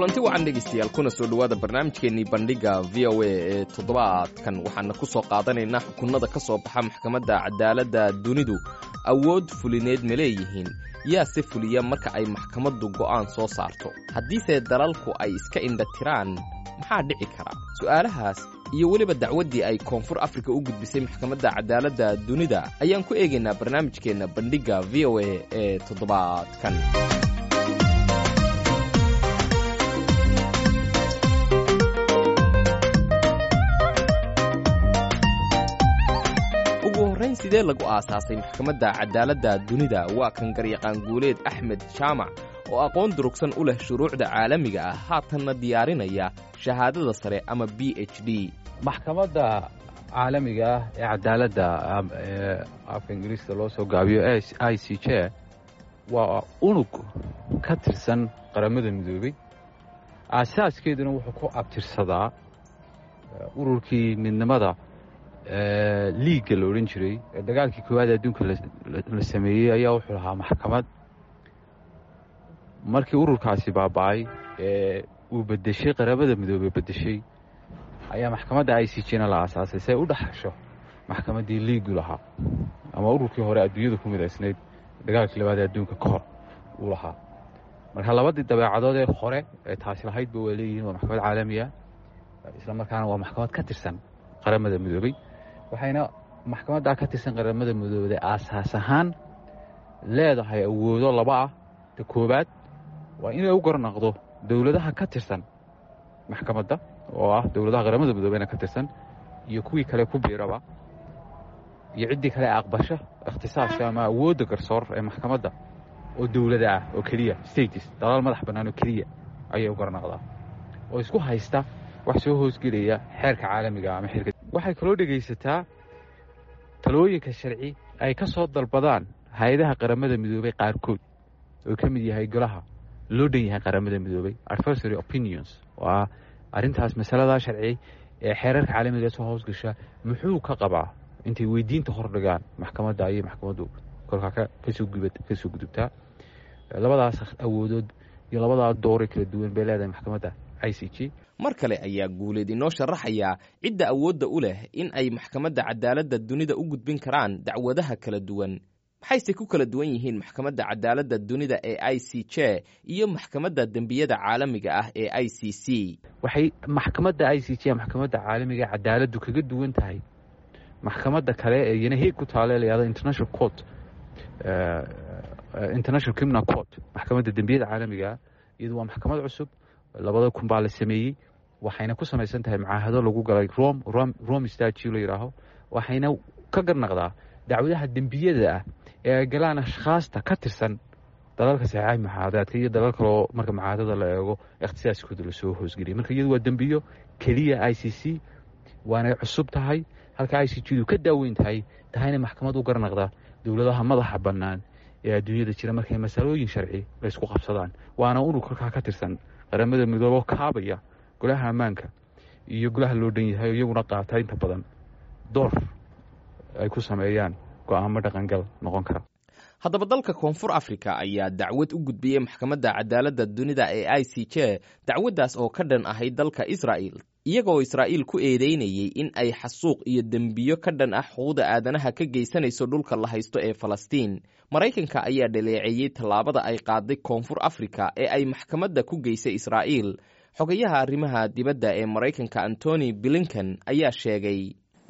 kulanti wacan dhegaystayaal kuna soo dhowaada barnaamijkeennii bandhigga v o a ee toddobaadkan waxaana ku soo qaadanaynaa xukunnada ka soo baxa maxkamadda cadaaladda dunidu awood fulineed ma leeyihiin yaa se fuliya marka ay maxkamaddu go'aan soo saarto haddiise dalalku ay iska indhatiraan maxaa dhici kara su'aalahaas iyo weliba dacwaddii ay koonfur afrika u gudbisay maxkamadda cadaaladda dunida ayaan ku eegaynaa barnaamijkeenna bandhigga v o a ee toddobaadkan ugu horrayn sidee lagu aasaasay maxkamadda cadaaladda dunida waa kan garyaqaan guuleed axmed jaamac oo aqoon durugsan u leh shuruucda caalamiga ah haatanna diyaarinaya shahaadada sare ama b h d maxkamadda caalamiga ah ee cadaaladda ee afka ingiriiska loo soo gaabiyo i c j waa unug ka tirsan qaramada midoobey aasaaskeeduna wuxuu ku abtirsadaa ururkii midnimada liigga la odhan jiray ee dagaalkii koowaad adduunka la sameeyey ayaa wuxuu lahaa maxkamad markii ururkaasi baaba'ay ee uu bedeshay qaramada midoobey bedeshay ayaa maxkamadda i c jna la aasaasay si ay u dhaxasho maxkamaddii liigu lahaa ama ururkii hore adduunyada ku midaysnayd dagaalkii labaad ee adduunka ka hor uu lahaa marka labadii dabeecadood ee hore ee taasi lahaydba waa leeyihiin waa maxkamad caalamiya isla markaana waa maxkamad ka tirsan qaramada midoobey waxayna maxkamaddaa ka tirsan qaramada midoobey aasaas ahaan leedahay awoodo laba ah ta koowaad waa inay u garnaqdo dowladaha ka tirsan maxkamadda oo ah dowladaha qaramada midoobeyna ka tirsan iyo kuwii kale ku biiraba iyo ciddii kale aqbasho ikhtisaaska ama awoodda garsoor ee maxkamadda oo dowlada ah oo keliya states dalaal madax bannaan oo keliya ayay u garnaqdaa oo isku haysta wax soo hoosgelaya xeerka caalamiga ama xeerka waxay kaloo dhegaysataa talooyinka sharci ay ka soo dalbadaan hay-adaha qaramada midoobey qaarkood oo ka mid yahay golaha loo dhan yahay qaramada midoobey adversary opinions oo ah arrintaas masaladaa sharci ee xeerarka caalamiga soo hoosgasha muxuu ka qabaa intay weydiinta hordhigaan maxkamadda ayay maxkamaddu kolkaa kasoo kasoo gudubtaa labadaas awoodood iyo labadaa doore kala duwan bay leedahay maxkamadda i c g mar kale ayaa guuleed inoo sharaxayaa cidda awoodda u leh in ay maxkamadda cadaaladda dunida u gudbin karaan dacwadaha kala duwan maxayse ku kala duwan yihiin maxkamadda cadaaladda dunida ee i c j iyo maxkamadda dembiyada caalamiga ah ee i c c waxay maxkamadda i c j maxkamadda caalamiga ee cadaaladdu kaga duwan tahay maxkamadda kale ee iyana heeg ku taale layahdo international court international criminal court maxkamadda dembiyada caalamigaa iyadu waa maxkamad cusub labada kun baa la sameeyey waxayna ku samaysan tahay macaahado lagu galay rom rome statue la yidhaaho waxayna ka garnaqdaa dacwadaha dembiyada ah ee ay galaan ashkhaasta ka tirsan dalalka saxeexay maxaadaadka iyo dalal kaloo marka macaadada la eego ikhtisaaskooda lasoo hoosgeliyay marka iyadu waa dembiyo keliya i c c waanay cusub tahay halka i c g du ka daaweyn tahay tahayna maxkamad u garnaqda dowladaha madaxa bannaan ee adduunyada jira markay masalooyin sharci laysku qabsadaan waana unug kolkaa ka tirsan qaramada midooboo kaabaya golaha ammaanka iyo golaha loo dhan yahay iyaguna qaata inta badan door ay ku sameeyaan go'aamo dhaqangal noqon kara haddaba dalka koonfur afrika ayaa dacwad u gudbiyey maxkamadda cadaaladda dunida ee i c j dacwaddaas oo ka dhan ahayd dalka israa'il iyagoo israa'iil ku eedeynayey in ay xasuuq iyo dembiyo ka dhan ah xuquuqda aadanaha ka geysanayso dhulka la haysto ee falastiin maraykanka ayaa dhaleeceeyey tallaabada ay qaaday koonfur afrika ee ay maxkamadda ku geysay israa'iil xogayaha arrimaha dibadda ee maraykanka antony blinken ayaa sheegay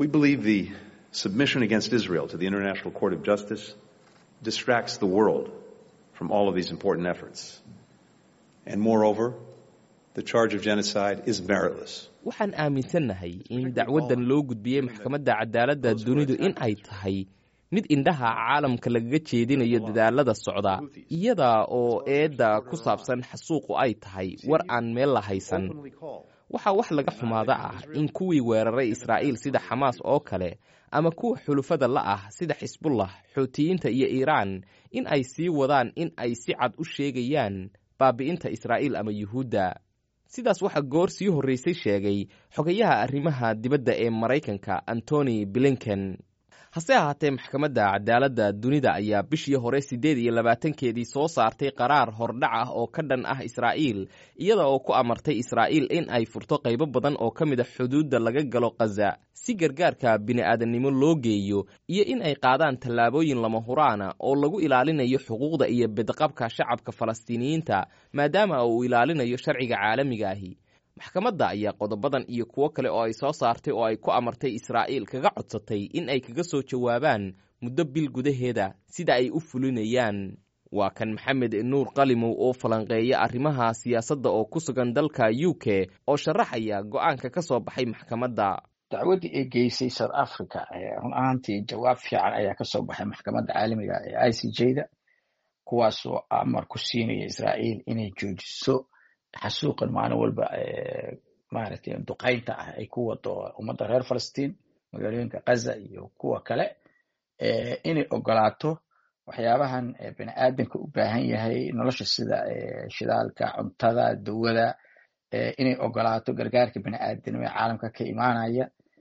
submission against Israel to the International Court of Justice distracts the world from all of these important efforts. And moreover, the charge of genocide is meritless. waxaan aaminsannahay in dacwaddan loo gudbiyey maxkamadda cadaaladda dunidu in ay tahay mid indhaha caalamka lagaga jeedinayo dadaalada socda iyada oo eedda ku saabsan xasuuqu ay tahay war aan meel la haysan waxaa wax laga xumaada ah in kuwii weeraray israa'iil sida xamaas oo kale ama kuwa xulufada la ah sida xisbullah xootiyiinta iyo iiraan in ay sii wadaan in ay si cad u sheegayaan baabi'inta israa'iil ama yuhuudda sidaas waxaa goor sii horraysay sheegay xogayaha arrimaha dibadda ee maraykanka antony blinken hase ahaatee maxkamadda cadaaladda dunida ayaa bishii hore siddeed iyo labaatankeedii soo saartay qaraar hordhac ah oo ka dhan ah israa'iil iyada oo ku amartay israa'iil in ay furto qaybo badan oo ka mid a xuduudda laga galo khaza si gargaarka bini'aadannimo loo geeyo iyo in ay qaadaan tallaabooyin lama huraana oo lagu ilaalinayo xuquuqda iyo bedqabka shacabka falastiiniyiinta maadaama uu ilaalinayo sharciga caalamiga ahi maxkamadda ayaa qodobadan iyo kuwo kale oo ay soo saartay oo ay ku amartay israa'iil kaga codsatay in ay kaga soo jawaabaan muddo bil gudaheeda sida ay u fulinayaan waa kan maxamed nuur qalimow oo falanqeeya arrimaha siyaasadda oo ku sugan dalka u k oo sharaxaya go'aanka ka soo baxay maxkamadda dacwaddii ay geysay south africa run ahaantii jawaab fiican ayaa ka soo baxay maxkamadda caalamiga ee i c j da kuwaasoo amar ku siinaya israa'iil inay joojiso xasuuqan maalin walba maaragtay duqaynta ah ay ku wado ummadda reer falastiin magaalooyinka kaza iyo kuwa kale inay ogolaato waxyaabahan bini aadanka u baahan yahay nolosha sida shidaalka cuntada dawada inay ogolaato gargaarka bini aadanimo ee caalamka ka imaanaya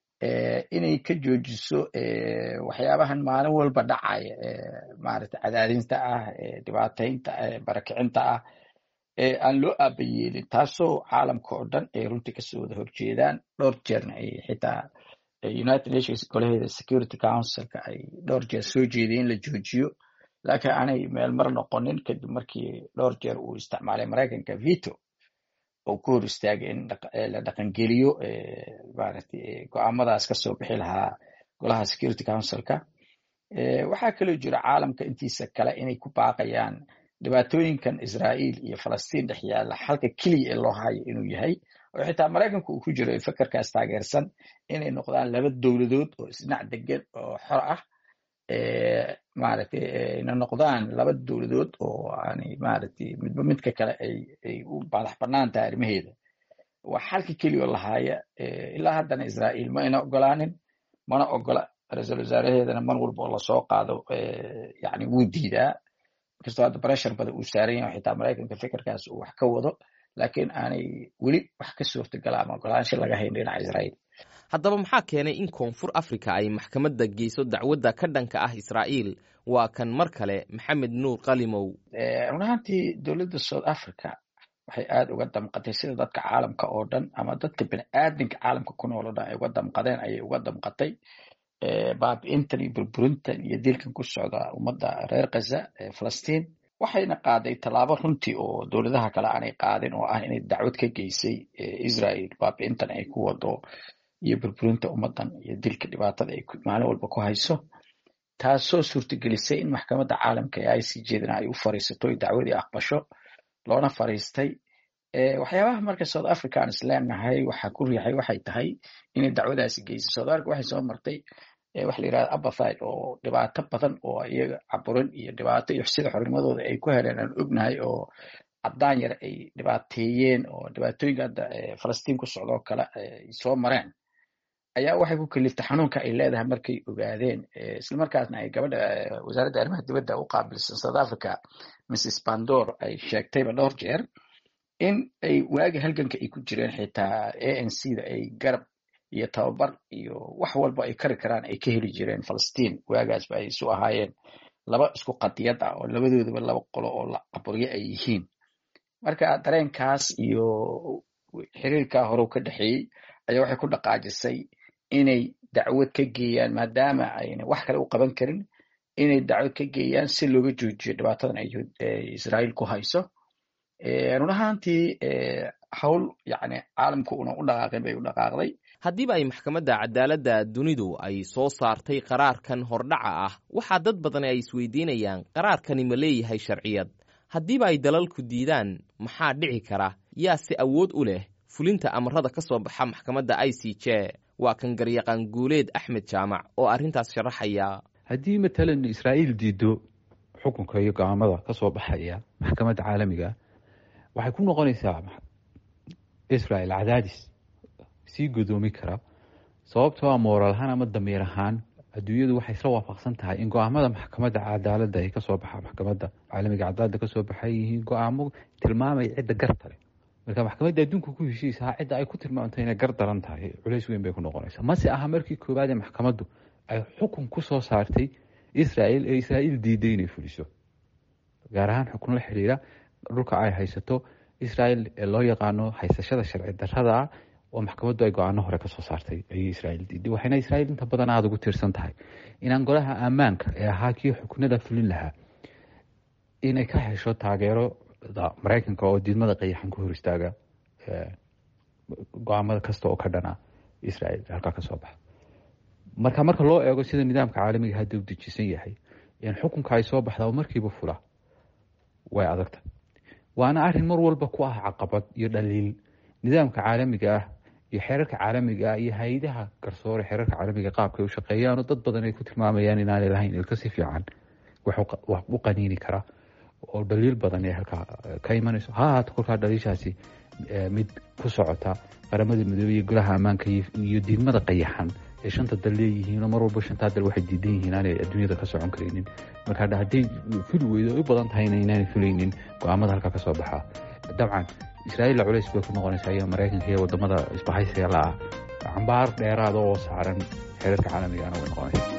inay ka joojiso waxyaabahan maalin walba dhacaya maaragtay cadaadinta ah dhibaataynta barakicinta ah aan loo aaba yeelin taasoo caalamka oo dhan ay runtii kasoo wada horjeedaan dhowr jeerna ay xitaa united nations golaheeda security councilka ay dhowr jeer soo jeeday in la joojiyo laakiin aanay meel mar noqonin kadib markii dhowr jeer uu isticmaalay maraykanka veto oo ku hor istaagay in la dhaqangeliyo maaragtay go-aamadaas kasoo bixi lahaa golaha security councilka waxaa kaloo jira caalamka intiisa kale inay ku baaqayaan dhibaatooyinkan israa'iil iyo falastiin dhex yaalla xalka keliya ee loo hayo inuu yahay oo xitaa maraykanka uu ku jiro ee fekerkaas taageersan inay noqdaan laba dowladood oo isdhinac degan oo xor ah maaragtay ayna noqdaan laba dowladood oo aanay maaragtay midba midka kale ay ay u madax bannaan tahay arrimaheeda waa xalka keliya oo lahaaya ilaa haddana israa'iil ma ayna ogolaanin mana ogola ra-iisul wasaaraheedana mar walba oo lasoo qaado yani wuu diidaa inkastoo hadda breshar badan uu saaran yahay xitaa maraykanka fekerkaas uu wax ka wado laakiin aanay weli wax ka suurtagala ama ogolaansho laga hayn dhinaca israa'iil haddaba maxaa keenay in koonfur africa ay maxkamadda geyso dacwadda ka dhanka ah israa'iil waa kan mar kale maxamed nuur qalimow run ahaantii dowladda south africa waxay aad uga damqatay sida dadka caalamka oo dhan ama dadka bini aadamka caalamka ku nool oo dhan ay uga damqadeen ayay uga damqatay baabi'intan iyo burburintan iyo dilkan ku socda ummadda reer kaza ee falastiin waxayna qaaday tallaabo runtii oo dowladaha kale aanay qaadin oo ah inay dacwad ka geysay israel baabi'intan ay ku wado iyo burburinta ummaddan iyo dilka dhibaatada ay maalin walba ku hayso taasoo suurtagelisay in maxkamadda caalamka ee i c jedana ay u fariisato dacwadii aqbasho loona fariistay waxyaabaha marka south africa aan isleenahay waxaa ku riixay waxay tahay inay dacwadaasi geyso south africa waxay soo martay waxa la yirahda abathide oo dhibaato badan oo iyaga caburin iyo dhibaato iyo sida xornimadooda ay ku heleen aan ognahay oo caddaan yar ay dhibaateeyeen oo dhibaatooyinka hadda falastiin ku socdoo kale ay soo mareen ayaa waxay ku kaliftay xanuunka ay leedahay markay ogaadeen islamarkaasna ay gabadha wasaaradda arrimaha dibadda u qaabilsan south africa mrs pandor ay sheegtayba dhowr jeer in ay waagi halganka ay ku jireen xitaa a n c da ay garab iyo tababar iyo wax walba ay kari karaan ay ka heli jireen falastiin waagaasba ay isu ahaayeen laba isku qadiyad ah oo labadoodaba laba qolo oo la caburyo ay yihiin marka dareenkaas iyo xiriirkaa horew ka dhexeeyey ayaa waxay ku dhaqaajisay inay dacwad ka geeyaan maadaama ayna wax kale u qaban karin inay dacwad ka geeyaan si looga joojiyo dhibaatadan ay israa'iil ku hayso run ahaantii hawl yani caalamku una u dhaqaaqin bay u dhaqaaqday haddiiba ay maxkamadda cadaaladda dunidu ay soo saartay qaraarkan hordhaca ah waxaa dad badan ay isweydiinayaan qaraarkani ma leeyahay sharciyad haddiiba ay dalalku diidaan maxaa dhici kara yaa si awood u leh fulinta amarada ka soo baxa maxkamadda i c j waa kan garyaqaan guuleed axmed jaamac oo arrintaas sharaxaya haddii matalan israa'iil diido xukunka iyo go-aamada ka soo baxaya maxkamadda caalamiga waxay ku noqonaysaa israel cadaadis sii godoomi kara sababtoo a mooral ahaan ama damiir ahaan adduunyadu waxay isla waafaqsan tahay in go-aamada maxkamadda cadaaladda ay kasoo baxa maxkamadda caalamiga cadaaladda kasoo baxay yihiin go-aamo tilmaamaya cidda garta leh marka maxkamadda adduunka ku heshiisaha cidda ay ku tilmaamto inay gar daran tahay culays weyn bay ku noqonaysaa mase aha markii koowaad ee maxkamaddu ay xukun ku soo saartay israel ee israa'iil diiday inay fuliso gaar ahaan xukun la xiriira dhulka ay haysato israel ee loo yaqaano haysashada sharci darrada ah oo maxkamaddu ay go-aano hore kasoo saartay ayay israa'iil diiday waxayna israa'iil inta badan aada ugu tiirsan tahay inaan golaha ammaanka ee ahaa kii xukunada fulin lahaa inay ka hesho taageerada maraykanka oo diidmada qayaxan ku hor istaaga go-aamada kasta oo ka dhana israel halkaa ka soo baxa marka marka loo eego sida nidaamka caalamiga hadda u dejisan yahay in xukunka ay soo baxda markiiba fula way adagta waana arin mar walba ku ah caqabad iyo dhaliil nidaamka caalamiga ah iyo xeerarka caalamiga ah iyo hay-adaha garsoore xeerarka caalamiga qaabka ay u shaqeeyaano dad badan ay ku tilmaamayaan inaanay lahayn ilka si fiican wax u qaniini kara oo dhaliil badan ee halkaa ka imanayso ha ahaato kolkaa dhaliishaasi mid ku socota qaramada midoobey iyo golaha ammaanka iyo diidmada qayaxan ee shanta dal leeyihiinoo mar walba shantaa dal waxay diidan yihiin aanay adduunyada ka socon karaynin marka hadday fuli weydo ay u badan tahayna inaanay fulaynin go-aamada halkaa ka soo baxaa dabcan israa'iil culays bay ku noqonaysaa iyo maraykanka iyo wadamada isbahaysiga la ah cambaar dheeraada oo saaran xeerarka caalamigaana way noqonaysaa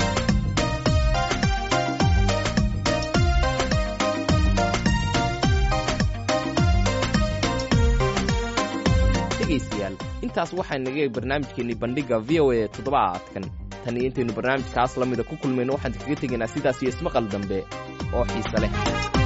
dhegaystayaal intaas waxaa naga barnaamijkeennii bandhigga v o a toddobaadkan tan iyo intaynu barnaamijkaas la mida ku kulmayno waxaan kaga tegaynaa sidaas iyo ismaqal dambe oo xiise leh